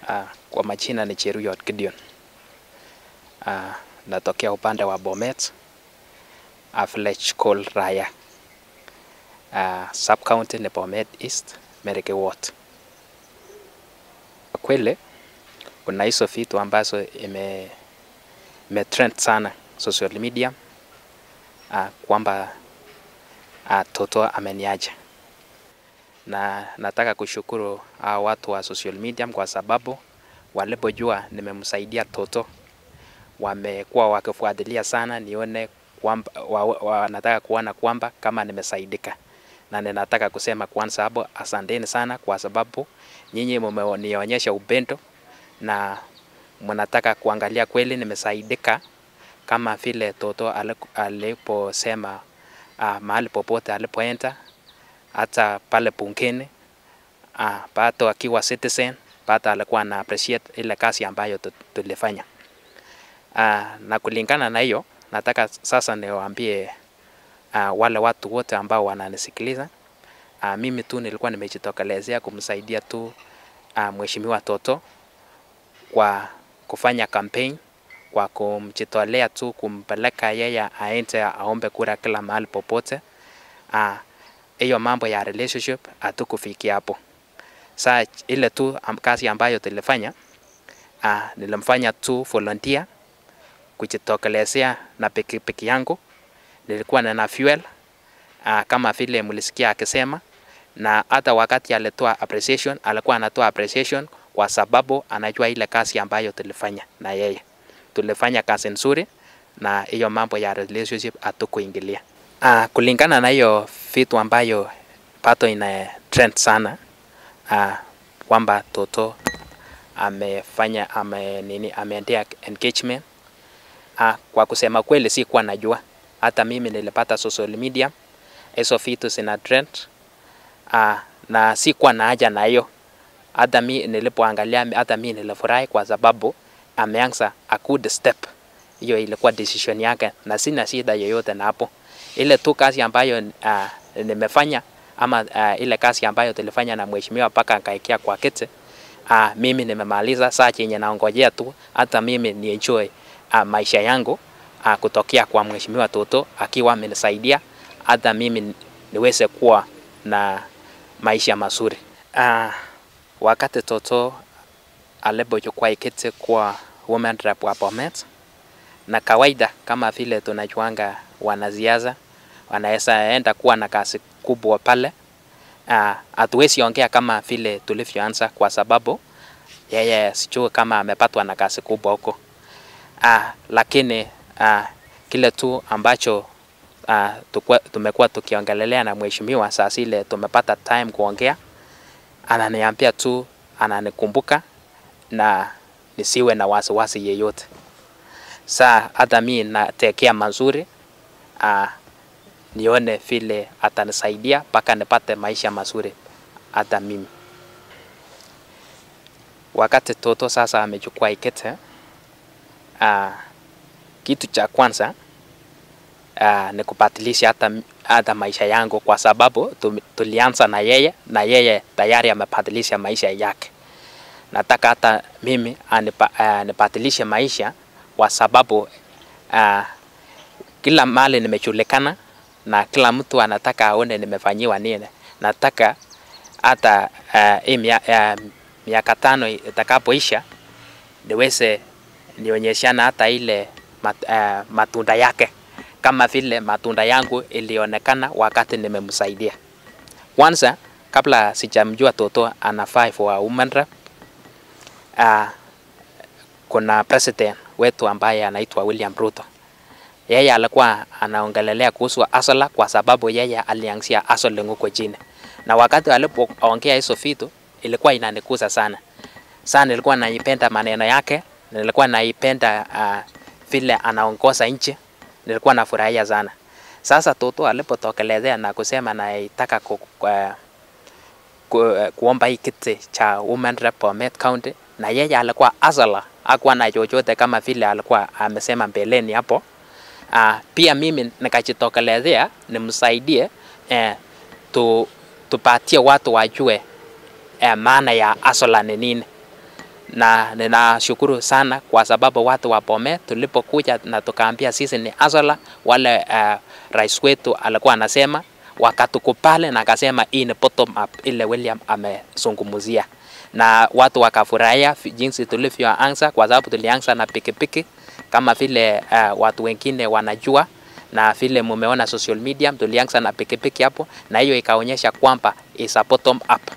Uh, kwa majina ni Cheruyot Gideon. Uh, natokea upande wa Bomet, Village called Raya. Uh, sub county ni Bomet East, Mereke Ward. Kwa kweli kuna hizo vitu ambazo ime, ime trend sana social media uh, kwamba uh, Toto ameniacha na nataka kushukuru uh, watu wa social media kwa sababu walipojua nimemsaidia Toto wamekuwa wakifuatilia sana nione kwamba wa, wa, nataka kuona kwamba kama nimesaidika, na ninataka kusema kwanza hapo asanteni sana, kwa sababu nyinyi mmenionyesha upendo na mnataka kuangalia kweli nimesaidika, kama vile Toto aliposema uh, mahali popote alipoenda hata pale bungeni uh, bado akiwa citizen bado alikuwa ana appreciate ile kazi ambayo tulifanya. Uh, na kulingana na hiyo nataka sasa niwaambie uh, wale watu wote ambao wananisikiliza uh, mimi tu nilikuwa nimejitokelezea kumsaidia tu uh, mheshimiwa Toto kwa kufanya campaign kwa kumjitolea tu kumpeleka yeye aende aombe kura kila mahali popote. Hiyo uh, mambo ya relationship hatukufikia hapo. Saa ile tu kazi ambayo tulifanya uh, nilimfanya tu volunteer kujitokelezea na pikipiki yangu, nilikuwa na fuel uh, kama vile mlisikia akisema, na hata wakati alitoa appreciation alikuwa anatoa appreciation kwa sababu anajua ile kazi ambayo tulifanya na yeye. Tulifanya kazi nzuri na hiyo mambo ya relationship hatukuingilia. Uh, kulingana na hiyo vitu ambayo pato ina trend sana uh, kwamba Toto amefanya ame, nini ameendea engagement uh, kwa kusema kweli si kuwa najua, hata mimi nilipata social media hizo vitu zina trend uh, na si kuwa na haja na hiyo hata mi nilipoangalia, hata mi nilifurahi kwa sababu ameanza a good step. Hiyo ilikuwa decision yake na sina shida yoyote na hapo. Ile tu kazi ambayo uh, nimefanya ama uh, ile kazi ambayo tulifanya na mheshimiwa mpaka akaekea kwa kiti uh, mimi nimemaliza. Saa chenye naongojea tu hata mimi ni enjoy uh, maisha yangu uh, kutokea kwa mheshimiwa Toto akiwa amenisaidia hata mimi niweze kuwa na maisha mazuri uh, wakati Toto alipochukua kiti kwa women rep wa Bomet, na kawaida kama vile tunajuanga wanasiasa wanaweza enda kuwa na kazi kubwa pale. Hatuwezi uh, ongea kama vile tulivyoanza, kwa sababu yeye sijui kama amepatwa na kazi kubwa huko uh, lakini uh, kile tu ambacho uh, tumekuwa tukiongelelea na mheshimiwa saa zile tumepata time kuongea ananiambia tu ananikumbuka na nisiwe na wasiwasi yeyote. Saa hata mi natekea mazuri uh, nione vile atanisaidia mpaka nipate maisha mazuri hata mimi. Wakati Toto sasa amechukua ikete uh, kitu cha kwanza uh, ni kubadilisha hata, hata maisha yangu kwa sababu tulianza na yeye na yeye tayari amebadilisha maisha yake. Nataka hata mimi anipa, uh, nibadilishe maisha kwa sababu uh, kila mali nimejulikana na kila mtu anataka aone nimefanyiwa nini. Nataka hata uh, uh, miaka tano itakapoisha niweze nionyeshana hata ile mat, uh, matunda yake kama vile matunda yangu ilionekana wakati nimemsaidia. Kwanza, kabla sijamjua Toto anafaa for women rep, uh, kuna president wetu ambaye anaitwa William Ruto. Yeye alikuwa anaongelelea kuhusu asala kwa sababu yeye alianzia asala huko chini, na wakati alipoongea hizo vitu ilikuwa inanikuza sana sana. Nilikuwa naipenda maneno yake, nilikuwa naipenda uh, vile anaongoza nchi nilikuwa nafurahia sana. Sasa Toto alipotokelezea na kusema naitaka ku, ku, ku, kuomba hii kiti cha women rep Bomet County, na yeye alikuwa asala, hakuwa na chochote kama vile alikuwa amesema mbeleni hapo. Uh, pia mimi nikajitokelezea nimsaidie eh, tu, tupatie watu wajue eh, maana ya asala ni nini. na ninashukuru sana kwa sababu watu wa Bomet tulipokuja na tukaambia sisi ni Azola, wale uh, rais wetu alikuwa anasema, wakatukubali na akasema hii ni bottom up ile William amezungumzia, na watu wakafurahia jinsi tulivyoanza, kwa sababu tulianza na pikipiki kama vile uh, watu wengine wanajua na vile mumeona social media, tulianza na pikipiki hapo, na hiyo ikaonyesha kwamba is a bottom up